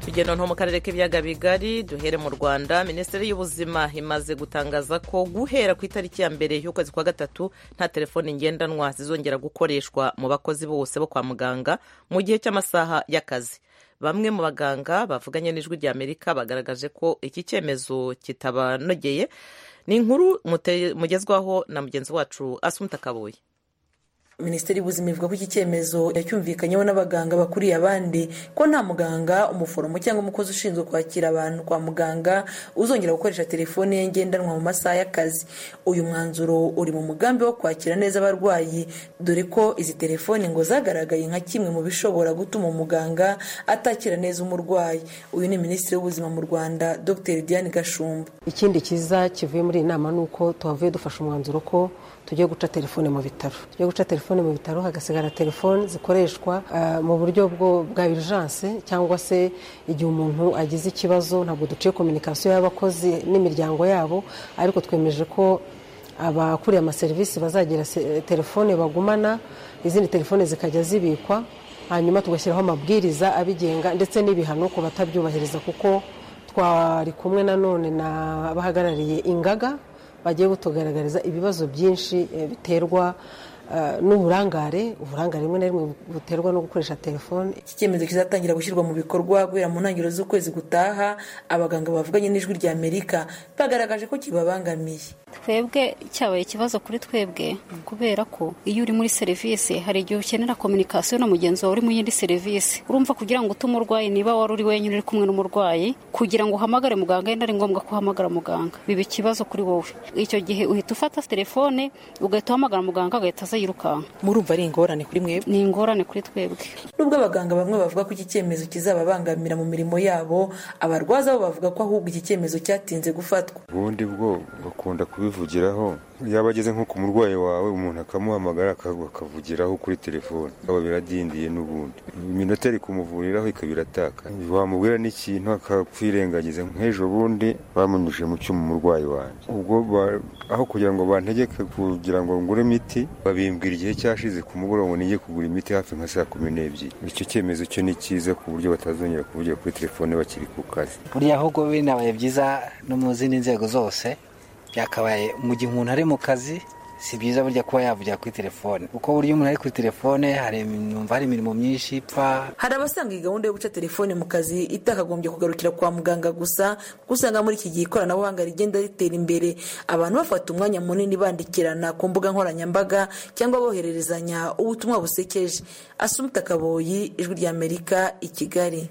urugendo nko mu karere k'ibiyaga bigari duhere mu rwanda minisiteri y'ubuzima imaze gutangaza ko guhera ku itariki ya mbere y'ukwezi kwa gatatu nta telefoni ngendanwa zizongera gukoreshwa mu bakozi bose bo kwa muganga mu gihe cy'amasaha y'akazi bamwe mu baganga bavuganye n'ijwi rya amerika bagaragaje ko iki cyemezo kitabanogeye ni inkuru mugezwaho na mugenzi wacu asumta kabuye minisiteri y'ubuzima ivuga ko iki cyemezo yacyumvikanyeho n'abaganga bakuriye abandi ko nta muganga umuforomo cyangwa umukozi ushinzwe kwakira abantu kwa muganga uzongera gukoresha telefone ye ngendanwa mu masaha y'akazi uyu mwanzuro uri mu mugambi wo kwakira neza abarwayi dore ko izi telefoni ngo zagaragaye nka kimwe mu bishobora gutuma umuganga atakira neza umurwayi uyu ni minisitiri w'ubuzima mu rwanda dr diane gashumba ikindi cyiza kivuye muri iyi nama ni uko tuhavuye dufashe umwanzuro ko tugiye guca telefone mu bitaro tugiye guca telefone mu bitaro hagasigara telefone zikoreshwa mu buryo bwa urgence cyangwa se igihe umuntu agize ikibazo ntabwo duciye kominikasiyo y'abakozi n'imiryango yabo ariko twemeje ko abakuriye amaserivisi bazagira telefone bagumana izindi telefone zikajya zibikwa hanyuma tugashyiraho amabwiriza abigenga ndetse n'ibihano ku batabyubahiriza kuko twari kumwe nanone n'abahagarariye ingaga bagiye butugaragariza ibibazo byinshi biterwa n'uburangare uburangare rimwe na rimwe buterwa no gukoresha telefone iki cyemezo kizatangira gushyirwa mu bikorwa guhera mu ntangiriro z'ukwezi gutaha abaganga bavuganye n'ijwi rya amerika bagaragaje ko kibabangamiye twebwe cyabaye ikibazo kuri twebwe kubera ko iyo uri muri serivisi hari igihe ukenera kominikasiyo na mugenzi wawe uri mu yindi serivisi urumva kugira ngo utuma umurwayi niba wari uri wenyine uri kumwe n'umurwayi kugira ngo uhamagare muganga yenda ari ngombwa ko uhamagara muganga biba ikibazo kuri wowe icyo gihe uhita ufata telefone ugahita uhamagara muganga agahita aza yirukanka murumva ari ingorane kuri mwebwe ni ingorane kuri twebwe nubwo abaganga bamwe bavuga ko iki cyemezo kizababangamira mu mirimo yabo abarwaza bo bavuga ko ahubwo iki cyemezo cyatinze gufatwa ubundi bwo bakunda kubivugiraho yaba ageze nko ku murwayi wawe umuntu akamuhamagara akavugiraho kuri telefone aba biradindiye n'ubundi iminota iri kumuvuriraho ikaba irataka wamubwira n'ikintu akakwirengagiza nk'ejo bundi bamunyuje mu cyuma umurwayi wanjye ubwo aho kugira ngo bantegeke kugira ngo ngure imiti babimbwira igihe cyashize ku mugoroba nige kugura imiti hafi nka saa kumi n'ebyiri icyo cyemezo cyo ni cyiza ku buryo batazongera kuvugira kuri telefone bakiri ku kazi buriya ahubwo binabaye byiza no mu zindi nzego zose byakabaye mu gihe umuntu ari mu kazi si byiza burya kuba yavugira kuri telefone kuko burya umuntu ari kuri telefone numva hari imirimo myinshi ipfa hari abasanga iyi gahunda yo guca telefone mu kazi itakagombye kugarukira kwa muganga gusa kuko usanga muri iki gihe ikoranabuhanga rigenda ritera imbere abantu bafata umwanya munini bandikirana ku mbuga nkoranyambaga cyangwa bohererezanya ubutumwa busekeje asumta kaboyi ijwi ry'amerika i kigali